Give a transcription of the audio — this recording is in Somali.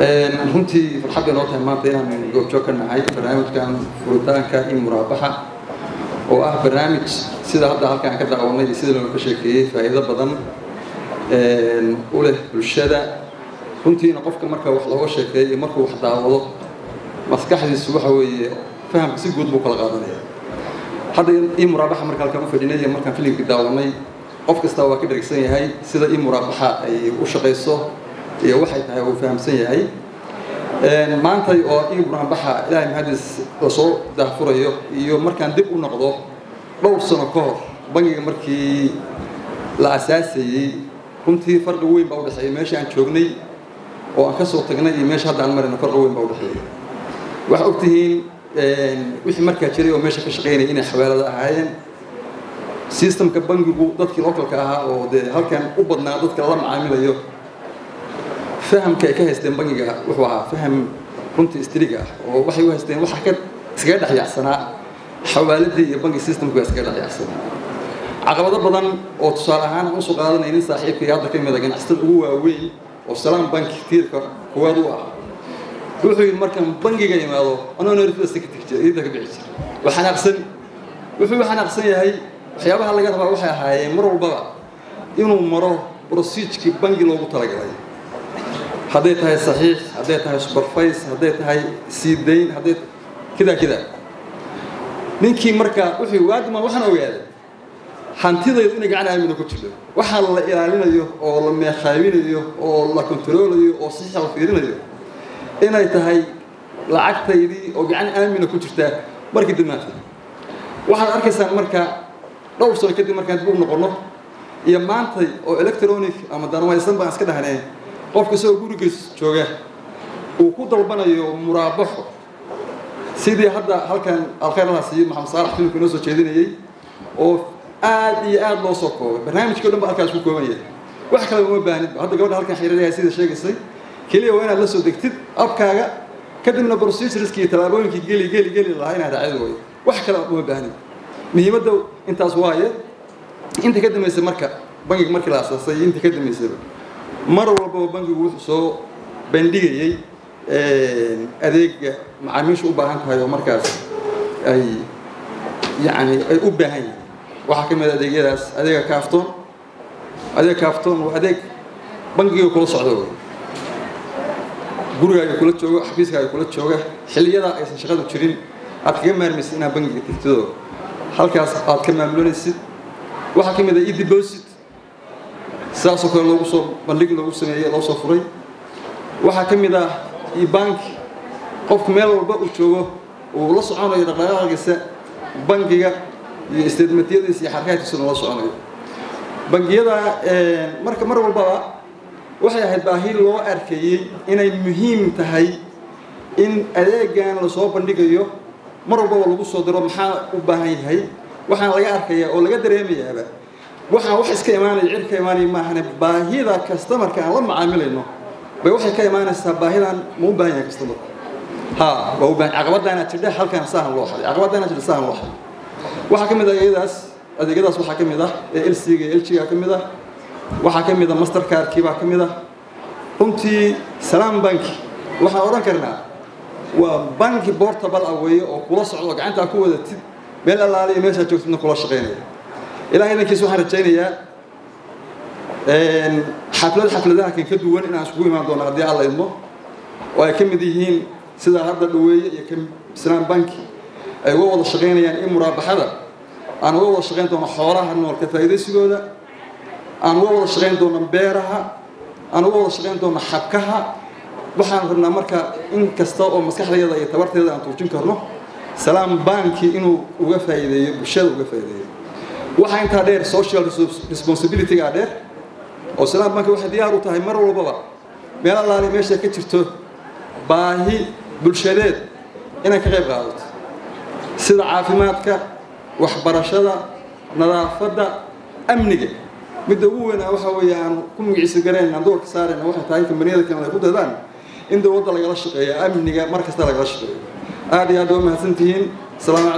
runtii farxad bay noo tahay maanta inaan goobjoog ka nahay barnaamijkan furitaanka iyo muraabaxa oo ah barnaamij sida hadda halkaan ka daawanay iyo sida looga sheekeeyey faa'iido badan u leh bulshada runtiina qofka marka wax looga sheekeeyo iyo markuu wax daawado maskaxdiisu waxa weeye fahamka si guud buu kala qaadanaya hadda ii muraabaxa marka halkaan u fadhinay iyo markaan filimkii daawanay qof kasta waa ka dhergsan yahay sida ii muraabaxa ay u shaqayso iyo waxay tahay uu fahamsan yahay maantay oo ii muraabaxa ilaahay mahadis lasoo daahfurayo iyo markaan dib u noqdo dhowr sano ka hor bangiga markii la asaasayey runtii farqi weyn baa udhexeeya meesha aan joognay oo aan ka soo tagnay iyo meesha hadda aan marayna farqi weyn baa udhexeeya waxaa ogtihiin wixii markaa jiray oo meesha ka shaqaynaya inay xawaalada ahaayeen systemka bangigu dadkii localka ahaa oo dee halkan u badnaa dadka la macaamilayo fahamka ay ka haysteen bangiga wuxuu ahaa faham runtii istriga ah oo waxay u haysteen waxa ka iskaga dhexyaacsanaa xawaaladii iyo bangi systemku waa iskaga dhexyaacsanaa caqabado badan oo tusaale ahaan aan usoo qaadanay nin saaxiibka iyo hadda ka mid a ganacsatada ugu waaweyn oo salaam banki tiirka koowaad u ah wuxuu yidhi markaan bangiga imaado anoo nerfista ka tegi jira iidda ka bixi jira waa xanaaqsan wuxuu u xanaaqsan yahay waxyaabaha laga rabaa waxay ahaayeen mar walbaba inuu maro brosiijkii bangi loogu talagalay hadday tahay saxiix hadday tahay superface hadday tahay sii dayn hadday kidaa kidaa ninkii marka wuxuu waadima waxaan ogaaday hantidaydu inay gacan aamina ku jirto waxaa la ilaalinayo oo la meeqaabinayo oo la kontaroolayo oo saxiixa la fiirinayo inay tahay lacagtaydii oo gacan aamina ku jirtaa markii dibnaanta waxaad arkaysaan marka dhowr sano kadib markaan dib u noqonno iyo maantay oo electronic ama danwaysan baan iska dhahnee qofka isagoo gurigiis jooga uu ku dalbanayo muraabaxo sidii hadda halkan alkhayrlaha siiyo maxamed saalax filimka inoo soo jeedinayey oo aad iyo aad loo soo koobay barnaamijkii o dhan ba halkaas ku kooban yahay wax kale uma baahnidba hadda gabadha halkan xiriiryahay sida sheegaysay keliya waa inaad la soo degtid abkaaga kadibna procedureski iyo tallaabooyinkii geli geli geli lahaa inaad raacid waayo wax kale uma baahnid muhiimadda intaas waaye inta ka dambaysay marka bangiga markii la asaasay iyo inta ka dambaysayba mar walbaba bangigu wuxuu soo bandhigayey adeega macaamiishu u baahan tahay oo markaas ay yani ay u baahan yihiin waxaa ka mid a adeegyadaas adeega kaaftoon adeeg kaaftoon waa adeeg bangiga kula socdo wey gurigaaga kula joogo xafiiskaaga kula jooga xilliyadaa aysan shaqadu jirin aad kaga maarmaysid inaad bangiga tigtidoo halkaas aad ka maamulanaysid waxaa ka mid a e-deposit sidaasoo kale loogu soo bandhig loogu sameeyey loo soo furay waxaa ka mid ah e-bank qofku meel walba uu joogo uu la soconayo dhaqdhaqaaqiisa bangiga iyo statementyadiisa iyo xarkaadkiisuna la soconayo bangiyada marka mar walbaba waxay ahayd baahi loo arkeeyey inay muhiim tahay in adeegan lasoo bandhigayo mar walbaba lagu soo diro maxaa u baahan yahay waxaan laga arkayaa oo laga dareemayaaba waxaan wax iska imaanaya cid ka imaanaya maahane baahida customarka aan la macaamilayno bay waxay ka imaanaysaa baahidan ma u baahan yahay customarku ha waa u baahan caqabadaana jirdha halkan saahan loo xaday caqabadaana jirdha saahan loo xaday waxaa ka mid ah adeegyadaas adeegyadaas waxaa ka mid ah ee lcga iyo lgga ka mid ah waxaa ka mid ah mastercardkii baa ka mid ah runtii salaam banki waxaan odhan karnaa waa banki portable ah weeye oo kula socdo gacantaa ku wadatid meel allaale iyo meeshaa joogtidna kula shaqaynaya ilahay idankiis waxaan rajaynayaa xaflad xafladaha kan ka duwan inaan isugu imaan doono haddii alla idmo oo ay ka mid yihiin sidaa hadda dhaweeye iyo ka islaam banki ay uga wada shaqaynayaan in muraabaxada aan uga wada shaqayn doono xoolaha nool ka faa'iidaysigooda aan uga wada shaqayn doono beeraha aan uga wada shaqayn doono xabkaha waxaan rabnaa marka in kasta oo maskaxdayada iyo tabarteeda aan tuujin karno salaam banki inuu uga faa'iideeyo bulshada uga faa'iideeyo waxaa intaa dheer social responsibilitygaa dheer oo salaam banki waxay diyaar u tahay mar walbaba meel allaali meesha ka jirto baahi bulshadeed inay ka qayb qaadato sida caafimaadka waxbarashada nadaafadda amniga midda ugu weyn waxa weeye aan ku magiciisa garayn aan doorka saarayna waxay tahay kambaniyada kale ay ku dadaan in dowladda lagala shaqeeyo amniga mar kasta lagala shaqeeyo aad iyo aad waa mahadsantihiin